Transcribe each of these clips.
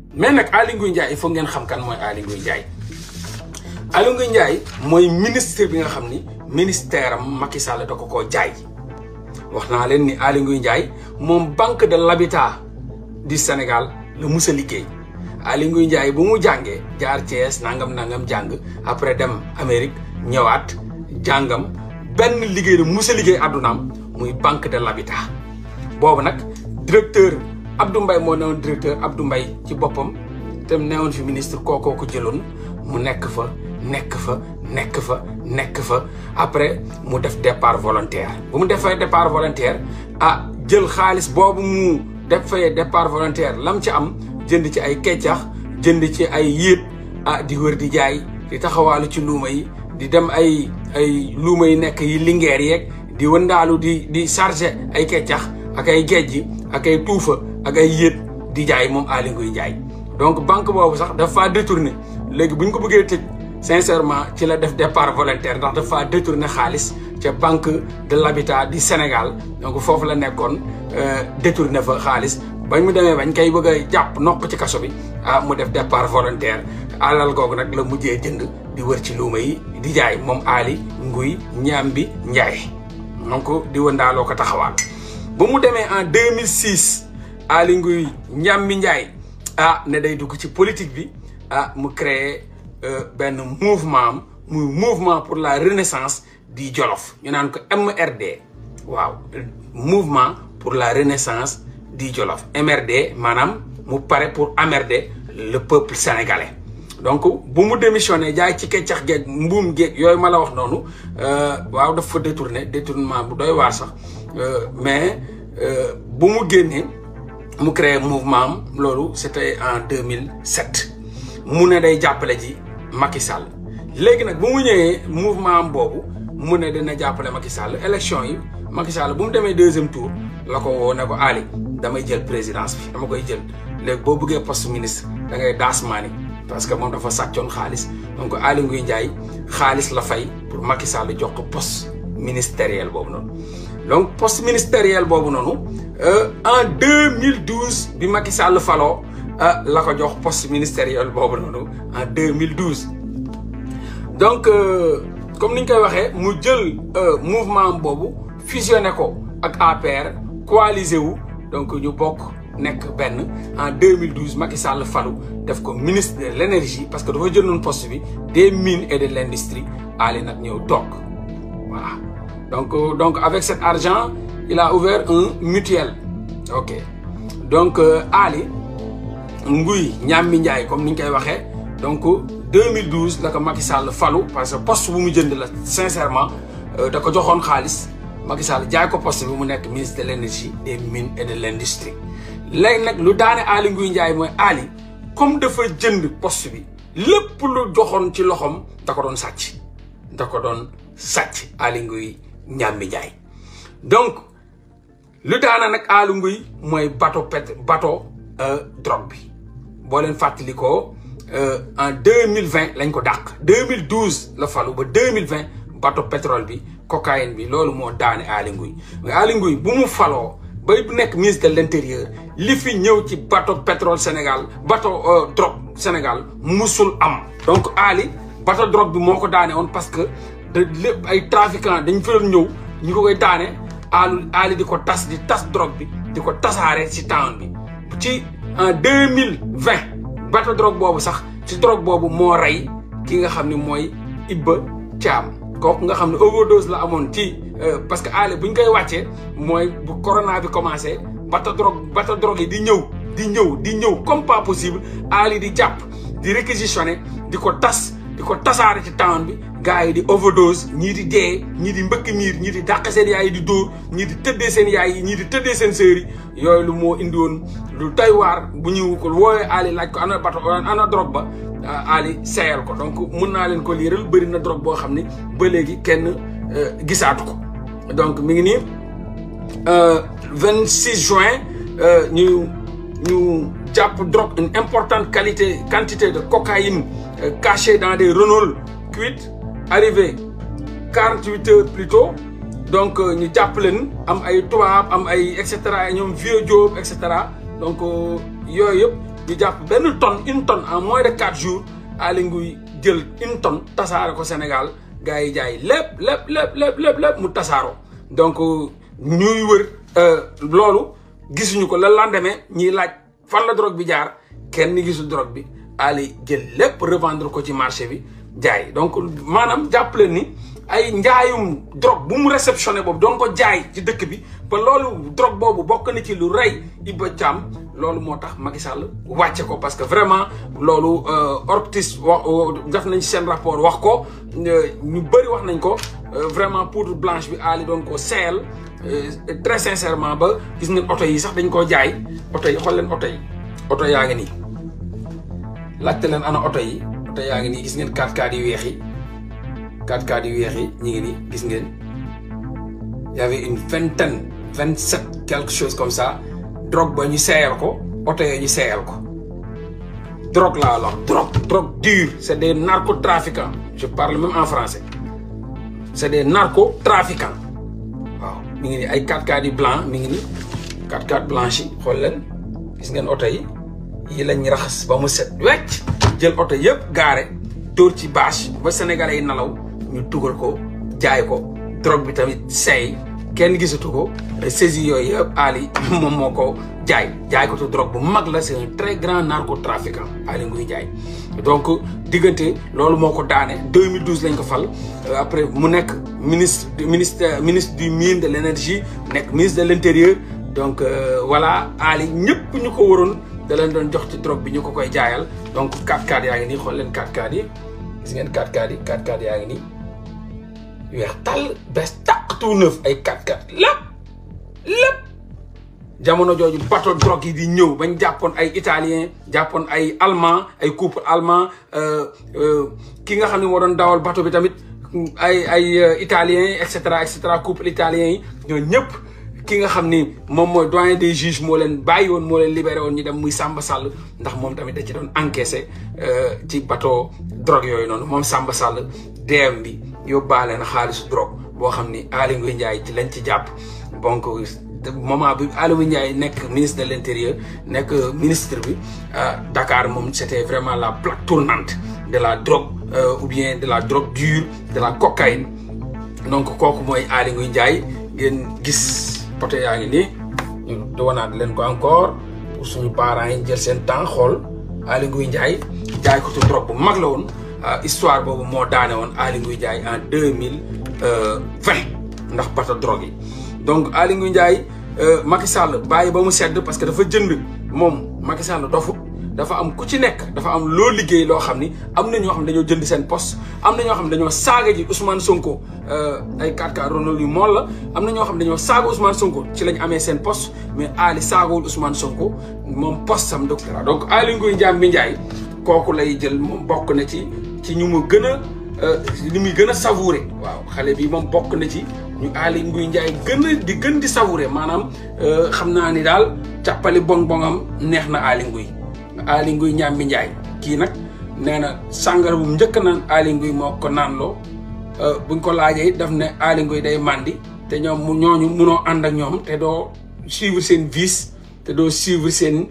mais nag Aly Ngouille Ndiaye il faut ngeen xam kan mooy Aly Ngouille Ndiaye Aly Ngouille Ndiaye mooy ministre bi nga xam ni ministère am Macky Sall da ko koo jaay wax naa leen ni Aly Ngouille Ndiaye moom banque de l'habitat du Sénégal la mus a liggéey Aly Ngouille Ndiaye bu mu jàngee jaar Thiès nangam nangam jàng après dem Amérique ñëwaat jàngam benn liggéey la mus a liggéey àddunaam muy banque de l'habitat boobu nag directeur Abdou Mbaye moo newoon directeur Abdou Mbaye ci boppam te newoon fi ministre kookoo ko jëloon mu nekk fa nekk fa nekk fa nekk fa après mu def départ volontaire bu mu defee départ volontaire ah jël xaalis boobu mu def fay départ volontaire lam ci am jënd ci ay keccax jënd ci ay yéet ah di wër di jaay di taxawaalu ci luuma yi di dem ay ay luuma yi nekk yi lingeer yeeg di wëndaalu di di chargé ay keccax ak ay gejj ak ay tuufa ak ay yéet di jaay moom Aly Ngouille Ndiaye donc banque boobu sax dafa détourné léegi bu ñu ko bëggee tëj sincèrement ci la def départ volontaire ndax dafa détourné xaalis ca banque de l'habitat du Sénégal donc foofu la nekkoon détourné fa xaalis bañ mu demee bañ koy bëgg a jàpp nokk ci kaso bi ah mu def départ volontaire alal googu nag la mujjee jënd di wër ci luuma yi di jaay moom Aly Ngouille Ndiambi Ndiaye donc di wëndaaloo ko taxawaal ba mu demee en 2006 Aly Ngouille Ndiambi Ndiaye ah ne day dugg ci politique bi ah mu créé benn mouvement am muy mouvement pour la renaissance di Jolof ñu naan ko MRD waaw mouvement pour la renaissance di Jolof MRD maanaam mu pare pour emmerder le peuple sénégalais donc bu mu démissionné jaay ci keccax geeg mbuum geeg yooyu ma la wax noonu waaw daf fa détourné détournement bu doy waar sax mais bu mu génnee mu créé mouvement am loolu c'était en 2007 mu ne day jàppale ji Macky Sall léegi nag bu mu ñëwee mouvement am boobu mu ne dina jàppale Macky Sall élection yi Macky Sall bu mu demee deuxième tour la ko woo ne ko Aly damay jël présidence bi dama koy jël léegi boo bëggee poste ministre da ngay daas maani parce que moom dafa sàccoon xaalis donc Aly Ngouille Ndiaye xaalis la fay pour Macky Sall jox ko poste ministériel boobu noonu. donc poste ministériel boobu noonu en 2012 bi Macky Sall faloo la ko jox poste ministériel boobu noonu en 2012 donc comme ni ñu koy waxee mu jël mouvement boobu fusionné ko ak APR coalisé wu donc ñu bokk nekk benn en 2012 Macky Sall falu def ko ministre de l'énergie parce que dafa jëloon poste bi des mines et de l'industrie Aly nag ñëw toog voilà donc donc avec cet argent il a ouvert un mutuel ok donc Aly Ngouille Ndiambi Ndiaye comme ni ñu koy waxee donc 2012 la ko Macky Sall falu parce que poste bu mu jënd la sincèrement da ko joxoon xaalis Macky Sall jaay ko poste bi mu nekk ministre de l'énergie des mines et de l'industrie léegi nag lu daane Aly Ngouille Ndiaye mooy Aly comme dafa jënd poste bi lépp lu joxoon ci loxoom da ko doon sàcc da ko doon sàcc Aly Ngouille Ndiambi Ndiaye donc lu daana nag Aly Ngouille mooy bateau pét bateau drogue bi boo leen fàttalikoo en deux mille vingt lañ ko dàq deux mille douze la falu ba deux mille vingt bateau pétrole bi cocaïne bi loolu moo daane Aly Ngouille mais Aly Ngouille bu mu faloo bay bu nekk ministre de l'intérieur li fi ñëw ci bateau pétrole Sénégal bateau drogue Sénégal musul am donc Aly bateau drogue bi moo ko daane woon parce que de lépp ay trafiquants dañ fa doon ñëw ñu ko koy daane Aly Aly di ko tas di tas drogue bi di ko tasaare ci town bi ci en deux mille vingt bateau drogue boobu sax ci drogue boobu moo rey ki nga xam ne mooy Ibba Thiam kooku nga xam ne overdose la amoon ci parce que Aly bu ñu koy wàccee mooy bu corona bi commencé bateau drogue bateau drogue yi di ñëw di ñëw di ñëw comme pas possible Aly di jàpp di réquisitionner di ko tas di ko tasaare ci town bi gars yi di overdose ñii di dee ñii di mbëkk miir ñii di dàq seen yaay yi di dóor ñii di tëddee seen yaay yi ñii di tëddee seen sœur yi yooyu lu moo indi woon lu doy waar bu ñu ko woowee Aly laaj ko ana bato ana drogue ba Aly seeyal ko donc mun naa leen ko liiral bëri na drogue boo xam ne ba léegi kenn gisaatu ko donc mi ngi nii 26 juin ñu ñu jàpp drogue une importante qualité quantité de cocaïne cachée dans des Renault Kwid arrivé 48 heures plus tôt donc ñu jàpp leen am ay tubaab am ay et cetera ñoom vieux Diop et cetera donc yooyu yëpp ñu jàpp benn tonne une tonne en moins de quatre jours Aly Ngouille jël une tonne tasaare ko Sénégal gars yi jaay lépp lépp lépp lépp lépp lépp mu tasaaroo donc ñuy wër loolu gisuñu ko la lendemain ñiy laaj fan la drogue bi jaar kenn gisul drogue bi Aly jël lépp revendre ko ci marché bi jaay donc maanaam jàppale ni ay njaayum drogue bu mu réceptionné boobu doon ko jaay ci dëkk bi ba loolu drogue boobu bokk na ci lu rey Iba Thiam loolu moo tax Macky Sall wàcce ko parce que vraiment loolu ortis wax def nañ seen rapport wax ko ñu bëri wax nañ ko vraiment poudre blanche bi Aly doon ko seeyal très sincèrement ba gis ngeen oto yi sax dañ koo jaay oto yi xool leen oto yi oto yaa ngi nii laajte leen ana oto yi oto yaa ngi nii gis ngeen 4x4 yu weex yi 4x4 yu weex yi ñu ngi nii gis ngeen y avait une vingtaine vingt sept quelque chose comme ça drogue ba ñu seeyal ko oto yooyu ñu seeyal ko drogue laa la drogue drogue dure c' est des narcotrafiquants je parle même en français c' est des narcotrafiquants waaw mi ngi nii ay 4x4 yu blanc mi ngi nii 4x4 blanche yi xool leen gis ngeen oto yi yi lañ raxas ba mu set wecc jël oto yëpp gaare dóor ci bâche ba sénégalais yi nalaw ñu tugal ko jaay ko drogue bi tamit seey kenn gisatu ko saisi yooyu yëpp Aly moom moo ko jaay jaay ko tu drogue bu mag la c'est un très grand narcotrafiquant Aly Ngouille Ndiaye donc diggante loolu moo ko daane 2012 lañ ko fal après mu nekk ministre ministre ministre du mine de l' énergie nekk ministre de l' intérieur donc voilà Aly ñëpp ñu ko waroon da leen doon jox ci drogue bi ñu ko koy jaayal donc 4x4 yaa ngi nii xool leen 4x4 yi gis ngeen 4x4 yi 4x4 yaa ngi nii weex tàll bees tàq tout neuf ay 4x4 lépp lépp jamono jooju bateau drogue yi di ñëw bañ jàppoon ay italien jàppoon ay allemand ay couple allemand ki nga xam ne moo doon dawal bateau bi tamit ay ay italien et cetera et cetera couple italien yi ñoo ñëpp ki nga xam ni moom mooy doyen des juges moo leen bàyyi woon moo leen libéré woon ñu dem muy Samba Sall ndax moom tamit da ci doon encaissé ci bateau drogue yooyu noonu moom Samba Sall DM bi yóbbaale na xaalisu drogue boo xam ni Aly Ngouille Ndiaye ci lañ ci jàpp donc moment bi Aly Ngouille Ndiaye nekk ministre de l' intérieur nekk ministre bi Dakar moom c' était vraiment la plaque tournante de la drogue ou bien de la drogue dure de la cocaïne donc kooku mooy Aly Ngouille Ndiaye ngeen gis poto yaa ngi nii ñu doonaat leen ko encore pour suñu parents yi jël seen temps xool Aly Ngouille Ndiaye jaay ko tu drogue bu mag la woon histoire boobu moo daane woon Aly Ngouille Ndiaye en deux mille vingt ndax bato drogue yi donc Aly Ngouille Ndiaye Macky Sall bàyyi ba mu sedd parce que dafa jënd moom Macky Sall dofut dafa am ku ci nekk dafa am loo liggéey loo xam ni am na ñoo xam ne dañoo jënd seen poste am na ñoo xam ne dañoo saaga ji Ousmane Sonko ay 4K Ronald yu mool la am na ñoo xam ne dañoo saaga Ousmane Sonko ci lañ amee seen poste mais Aly saagawul Ousmane Sonko moom poste sam doctorat donc Aly Ngouille Ndiaye Ndiaye kooku lay jël moom bokk na ci ci ñu mu gën a li muy gën a savouré waaw xale bi moom bokk na ci ñu Aly Ngouille Ndiaye gën a di gën di savouré maanaam xam naa ni daal càppali bong bongam neex na Aly Ngouille Aly Ngouille Ndiambi Ndiaye kii nag nee na sàngara bu njëkk naan Aly Ngouille moo ko naan loo buñ ko laajee daf ne Aly Ngouille day màndi te ñoom mu ñooñu munoo ànd ak ñoom te doo suivre seen vice te doo suivre seen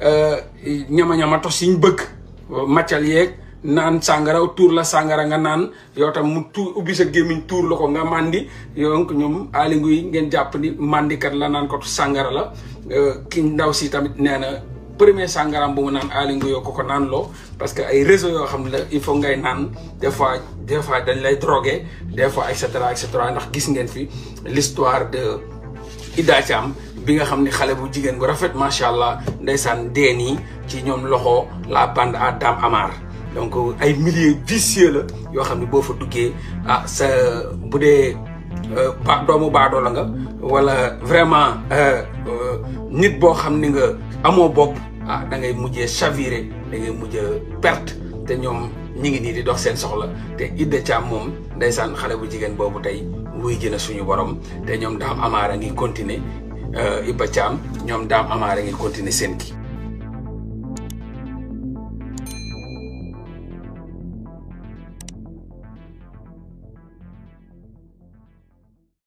ñama-ñama tos yiñ bëgg maccal yeeg naan sàngara tuur la sàngara nga naan yow tam mu tuur ubbi sa gémmiñ tuur la ko nga màndi donc ñoom Aly Ngouille ngeen jàpp ni màndikat la naan ko sàngara la ki ndaw si tamit nee na premier sàngaraam bu mu naan Aly Ngouille ko ko naan loo parce que ay réseau yoo xam ne la il faut ngay naan des fois des fois dañ lay drogué des fois et cetera et cetera ndax gis ngeen fi l'histoire de Ida Thiam bi nga xam ne xale bu jigéen bu rafet macha allah ndeysaan dee nii ci ñoom loxo la bande à Dame Amar donc ay milieux vicieux la yoo xam ne boo fa duggee ah sa bu dee ba doomu baadoo la nga wala vraiment nit boo xam ni nga amoo bopp ah da ngay mujjee chaviré da ngay mujjee perte te ñoom ñi ngi nii di dox seen soxla te Ida Thiam moom ndeysaan xale bu jigéen boobu tey wuy jëna suñu borom te ñoom daam amaara ngi continuer Iba Thiam ñoom daam amaara ngi continuer seen kii